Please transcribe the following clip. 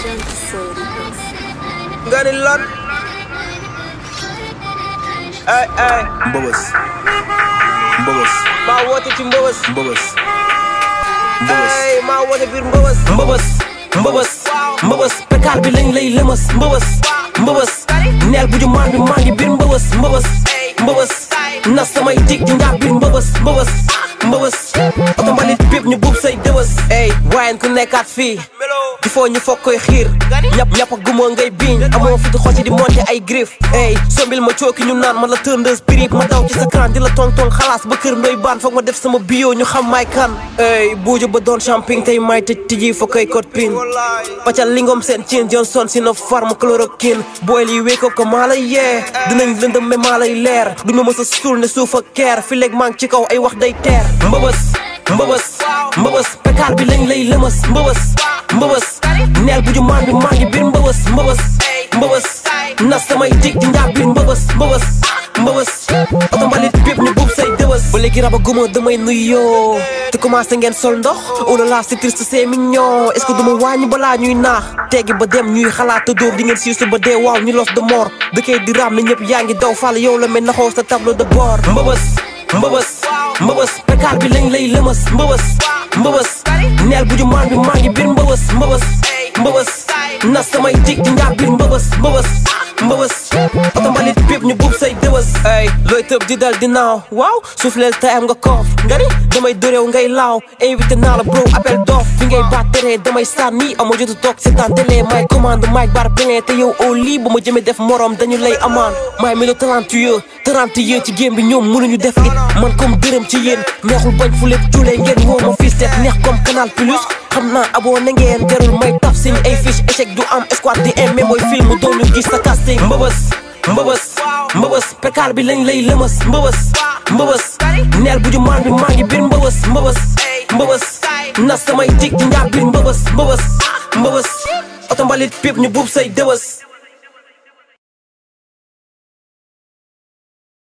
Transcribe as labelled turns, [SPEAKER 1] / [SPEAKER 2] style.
[SPEAKER 1] nga ni lan ay ay
[SPEAKER 2] mbëbës mbëbës
[SPEAKER 1] maa woote ci mbëbës
[SPEAKER 2] mbëbës mbëbës
[SPEAKER 1] ay maa woote biir mbëbës
[SPEAKER 3] mbëbës mbëbës mbëbës pekaal bi lañ lay lëmës mbëbës mbëbës neel bu ju maan bi maa ngi biir mbëbës mbëbës mbëbës nas samay dig di ngaa biir mbëbës mbëbës mbëbës oto mbalit bépp ñu buub say dëwës ey waayen ku nekkaat fii di foo ñu foog koy xiir ñap ñap ak gumoo ngay biiñ amoo fi di xoci di monté ay griffe ey sombil ma cooki ñu naan ma la tëndeus birib ma daw ci sa cran di la tong tong xalaas ba kër ndoy baan foog ma def sama bio ñu xam may kan ey buuju ba doon champing tey may tëj tijji fa koy code pin paccal lingom seen cin Johnson si na farm chloroquine booy lii wake up ko maa lay yee dinañ lëndëm mais maa lay leer du ma mës a suul ne suuf ak keer fi léeg maa ngi ci kaw ay wax day teer mbëbës mbëbës mbëbës pekaal bi lañ lay lëmës mbëbës mbëbës neel bu ju maan bi maa ngi biir mbëbës mbëbës mbëbës nas samay dig di ngaa biir mbëbës mbëbës mbëbës oto mbalit bépp ñu buub say dëwës ba léegi raba guma damay nuyoo te commencé ngeen sol ndox oh là là c'est triste c'est mignon est-ce que duma wàññi balaa ñuy naax teggi ba dem ñuy xalaat te dóor di ngeen siisu ba dee waaw ñu los de mort dëkkee di raam ne ñëpp yaa ngi daw fàll yow la mel naxoo sa tableau de bord mbëbës mbëbës mbëbës pekaal bi lañ lay lëmës mbëbës mbëbës neel bu ju maan bi maa ngi biir mbëbës mbëbës mbëbës nas samay dig di ngaa biir mbëbës mbëbës mbëbës oto mbalit bépp ñu buub say dëwës ay looy tëb di dal di naaw waaw suufleel tay am nga koof nga ni damay doréew ngay laaw invité naa la bro appel doof fi ngay baat tere damay sànni ama jotu toog seetaan télé may commande maay bar plein te yow au lii ba ma jëmee def morom dañu lay amaan maay melo talentueux talentueux ci game bi ñoom mënuñu def it man comme dërëm ci yéen neexul bañ fu lépp cuulee ngeen woo ma fii seet neex comme canal plus xam naa abonné ngeen jarul may taf seen ay fiche échec du am escouade di aimé booy film doon ñu gis sa casting mbëbës mbëbës mbëbës pekaal bi lañ lay lëmës mbëbës mbëbës neel bu ju maan bi maa ngi biir mbëbës mbëbës mbëbës nas samay dig di ngaa biir mbëbës mbëbës mbëbës oto mbalit bépp ñu buub say dëwës